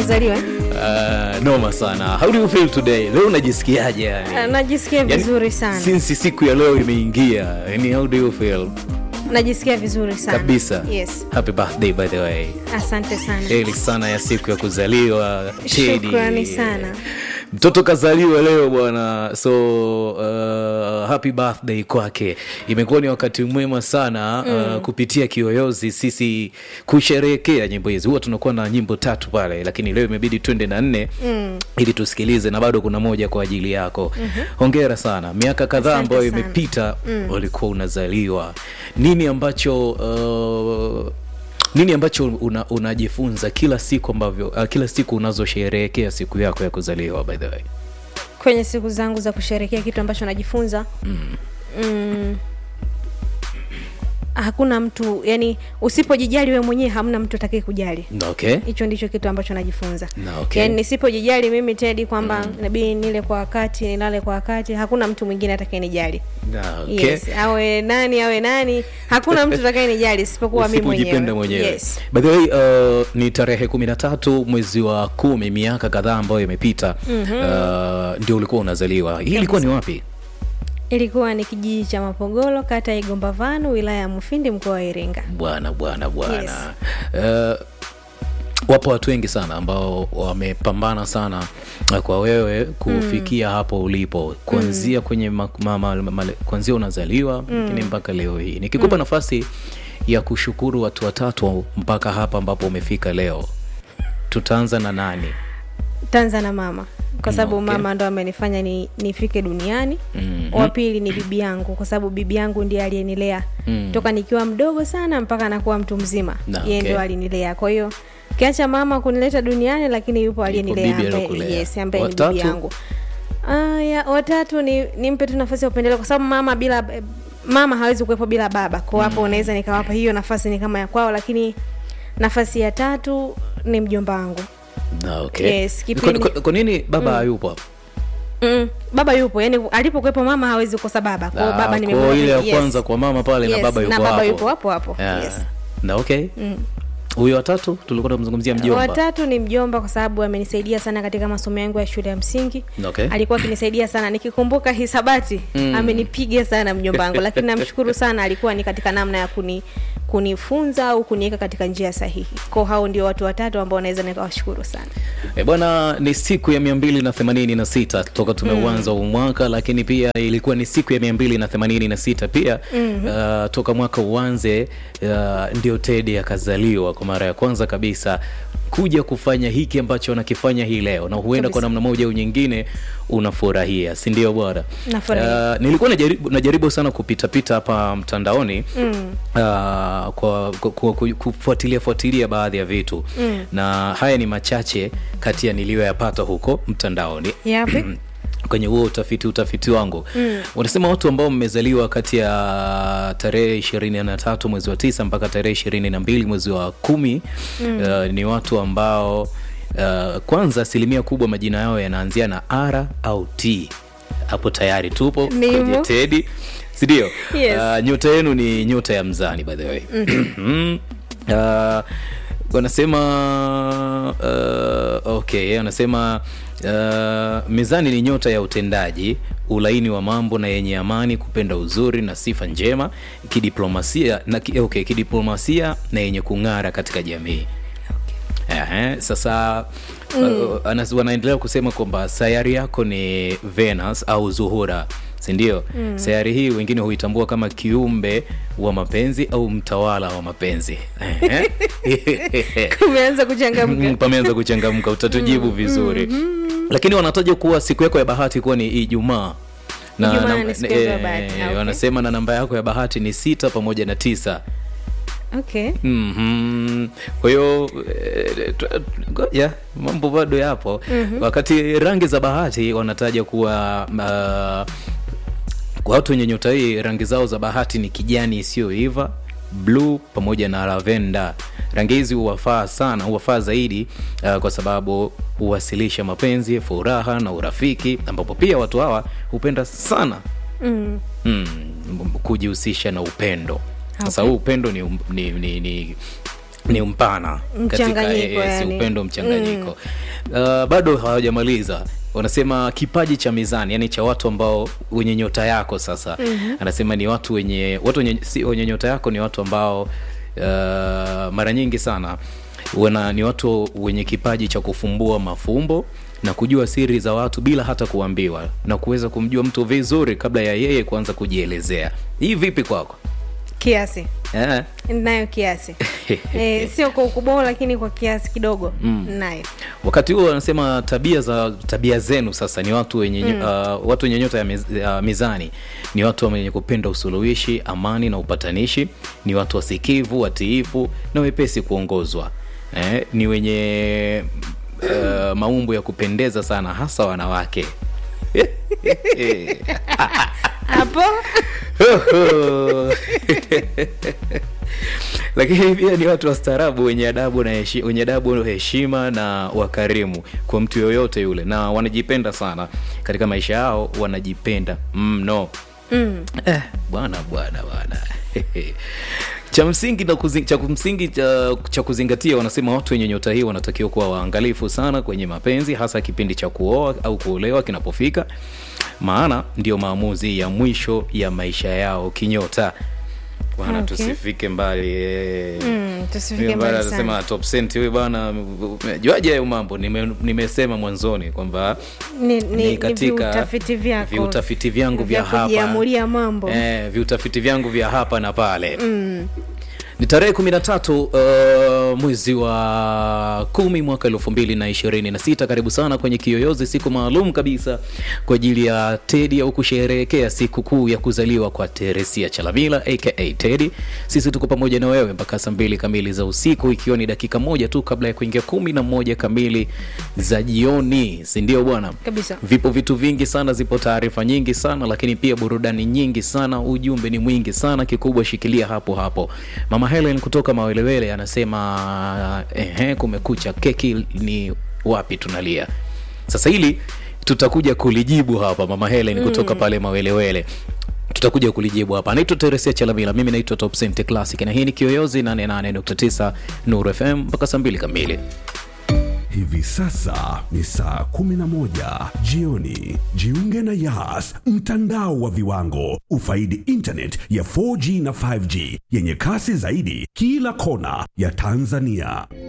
kuzaliwa eh? Uh, noma sana how do you feel today leo unajisikiaje yani? Ah, najisikia Yani, vizuri sana since siku ya leo imeingia yani how do you feel najisikia vizuri sana kabisa yes happy birthday by the way asante sana heli sana ya siku ya kuzaliwa Teddy. Shukrani sana. mtoto kazaliwa leo bwana so uh, happy birthday kwake imekuwa ni wakati mwema sana mm. uh, kupitia kiyoyozi sisi kusherehekea nyimbo hizi huwa tunakuwa na nyimbo tatu pale lakini leo imebidi twende na nne mm. ili tusikilize na bado kuna moja kwa ajili yako mm-hmm. hongera sana miaka kadhaa Asante ambayo sana. imepita mm. ulikuwa unazaliwa nini ambacho uh, nini ambacho una, unajifunza kila siku ambavyo uh, kila siku unazosherehekea siku yako ya kuzaliwa by the way kwenye siku zangu za kusherekea kitu ambacho najifunza mm. Mm, hakuna mtu yani usipojijali we mwenyewe hamna mtu atakaye kujali okay hicho ndicho kitu ambacho najifunza Na, okay. yani nisipojijali mimi tedi kwamba mm. nabidi nile kwa wakati nilale kwa wakati hakuna mtu mwingine atakayenijali Na, okay. yes awe nani awe nani hakuna mtu atakayenijali isipokuwa mimi Usipojipenda mwenyewe mwenyewe yes. by the way uh, ni tarehe kumi na tatu mwezi wa kumi miaka kadhaa ambayo imepita mm-hmm. uh, ndio ulikuwa unazaliwa hii ilikuwa ni wapi ilikuwa ni kijiji cha mapogolo kata ya igombavanu wilaya ya mufindi mkoa wa iringa bwana bwana bwana uh, wapo watu wengi sana ambao wamepambana sana uh, kwa wewe kufikia mm. hapo ulipo kuanzia mm. kwenye ma, ma, ma, ma, kuanzia unazaliwa lakini mm. mpaka leo hii nikikupa mm. nafasi ya kushukuru watu watatu mpaka hapa ambapo umefika leo tutaanza na nani tanza na mama kwa sababu Okay. mama ndo amenifanya ni, nifike duniani Mhm. wa pili ni bibi yangu kwa sababu bibi yangu ndiye aliyenilea Mm. toka nikiwa mdogo sana mpaka nakuwa mtu mzima Na, yeye okay. ndo alinilea kwa hiyo kiacha mama kunileta duniani lakini yupo aliyenilea bibi ambaye, alokulea. yes, ambaye ni Watatu? bibi yangu Ah, ya, watatu ni nimpe tu nafasi ya upendeleo kwa sababu mama bila mama hawezi kuwepo bila baba kwa hapo unaweza nikawapa hiyo nafasi ni kama ya kwao lakini nafasi ya tatu ni mjomba wangu Na, okay. Yes, Kwa- kipindi- kwa- kwa nini baba hayupo hapo Mm, baba yupo yani alipokuwepo mama hawezi kukosa baba kwao Ah, baba kwa nimemwona ile ya yes. kwanza kwa mama pale na Yes, baba yupo na baba hapo yupo hapo hapo Yeah. yes. na okay huyo watatu tulikuwa tunamzungumzia mjomba watatu ni mjomba kwa sababu amenisaidia sana katika masomo yangu ya shule ya msingi Okay. alikuwa akinisaidia sana nikikumbuka hisabati mm. amenipiga sana mjomba wangu lakini namshukuru sana alikuwa ni katika namna ya kuni kunifunza au kuniweka katika njia sahihi ko hao ndio watu watatu ambao naweza nikawashukuru sana E bwana, ni siku ya mia mbili na themanini na sita toka tumeuanza huu mwaka, lakini pia ilikuwa ni siku ya mia mbili na themanini na sita pia mm-hmm. uh, toka mwaka uanze uh, ndio Teddy akazaliwa kwa mara ya kwanza kabisa kuja kufanya hiki ambacho anakifanya hii leo, na huenda kwa Kabisa. namna moja au nyingine unafurahia, si ndio bwana? Nafurahia. Uh, nilikuwa najaribu, najaribu sana kupitapita hapa mtandaoni mm. uh, kwa, kwa, kwa, kwa kufuatilia fuatilia baadhi ya vitu mm. na haya ni machache kati ya niliyoyapata huko mtandaoni yapi kwenye huo utafiti utafiti wangu mm. unasema watu ambao mmezaliwa kati ya tarehe ishirini na tatu mwezi wa tisa mpaka tarehe ishirini na mbili mwezi wa kumi mm. uh, ni watu ambao uh, kwanza asilimia kubwa majina yao yanaanzia na r au t hapo tayari tupo Nimo. kwenye tedi sindio Yes. uh, nyota yenu ni nyota ya mzani by the way mm. uh, wanasema uh, okay yeye anasema uh, mizani ni nyota ya utendaji ulaini wa mambo na yenye amani kupenda uzuri na sifa njema kidiplomasia na ki, okay, kidiplomasia na yenye kung'ara katika jamii Ehe, sasa mm. uh, anas- wanaendelea kusema kwamba sayari yako ni Venus au Zuhura sindio? mm. sayari hii wengine huitambua kama kiumbe wa mapenzi au mtawala wa mapenzi Ehe. kumeanza kuchangamka Mm, pameanza kuchangamka utatujibu vizuri lakini wanataja kuwa siku yako ya bahati kuwa ni ijumaa na, Ijumaa na- ni siku yako ya eh, bahati, ah, okay. wanasema na namba yako ya bahati ni sita pamoja na tisa okay Mhm. kwa hiyo eh, tu- ngoja mambo bado yapo mm-hmm. wakati rangi za bahati wanataja kuwa uh, kwa watu wenye nyota hii rangi zao za bahati ni kijani isiyoiva bluu pamoja na lavenda rangi hizi huwafaa sana huwafaa zaidi uh, kwa sababu huwasilisha mapenzi furaha na urafiki ambapo pia watu hawa hupenda sana mm. mm, kujihusisha na upendo sasa Okay. huu upendo ni, ni, ni, ni ni mpana katika Mchanganyiko, eh, si yani. upendo mchanganyiko uh, bado hawajamaliza wanasema kipaji cha mizani yani cha watu ambao wenye nyota yako sasa mm-hmm. anasema ni watu wenye watu wenye, si, wenye nyota yako ni watu ambao uh, mara nyingi sana wana ni watu wenye kipaji cha kufumbua mafumbo na kujua siri za watu bila hata kuambiwa na kuweza kumjua mtu vizuri kabla ya yeye kuanza kujielezea hii vipi kwako kiasi eh? nayo kiasi e, sio kwa ukubwa lakini kwa kiasi kidogo mm. nayo wakati huo wanasema tabia za tabia zenu sasa ni watu wenye mm. uh, watu wenye nyota ya, miz, ya mizani ni watu wenye kupenda usuluhishi amani na upatanishi ni watu wasikivu watiifu na wepesi kuongozwa eh, ni wenye uh, maumbo ya kupendeza sana hasa wanawake hapo lakini pia ni watu wastaarabu wenye adabu na heshi, wenye adabu heshima na wakarimu kwa mtu yoyote yule na wanajipenda sana katika maisha yao wanajipenda mno mm. eh, bwana bwana bwana cha msingi na kuzi, cha msingi cha, cha kuzingatia wanasema watu wenye nyota hii wanatakiwa kuwa waangalifu sana kwenye mapenzi hasa kipindi cha kuoa au kuolewa kinapofika maana ndio maamuzi ya mwisho ya maisha yao kinyota bwana Okay. tusifike mbali eh. Mm, tusifike Huyu bwana mbali sana. anasema top cent huyu bwana juaje hayo mambo Nime- nimesema mwanzoni kwamba ni, ni, ni katika viutafiti vyako viutafiti vyangu vya hapa kujiamulia mambo eh, viutafiti vyangu vya hapa na pale mm. ni tarehe kumi na tatu uh, mwezi wa kumi mwaka elfu mbili na ishirini na sita karibu sana kwenye kiyoyozi siku maalum kabisa kwa ajili ya tedi au kusherehekea siku kuu ya kuzaliwa kwa teresia chalamila aka tedi sisi tuko pamoja na wewe mpaka saa mbili kamili za usiku ikiwa ni dakika moja tu kabla ya kuingia kumi na moja kamili za jioni sindio bwana kabisa vipo vitu vingi sana zipo taarifa nyingi sana lakini pia burudani nyingi sana ujumbe ni mwingi sana kikubwa shikilia hapo hapo mama helen kutoka mawelewele anasema ehe kumekucha keki ni wapi tunalia sasa hili tutakuja kulijibu hapa mama helen kutoka pale mawelewele tutakuja kulijibu hapa anaitwa teresia chalamila mimi naitwa top Cent classic na hii ni kiyoyozi 88.9 nur fm mpaka saa mbili kamili Hivi sasa ni saa 11 jioni. Jiunge na Yas, mtandao wa viwango. Ufaidi internet ya 4G na 5G yenye kasi zaidi kila kona ya Tanzania.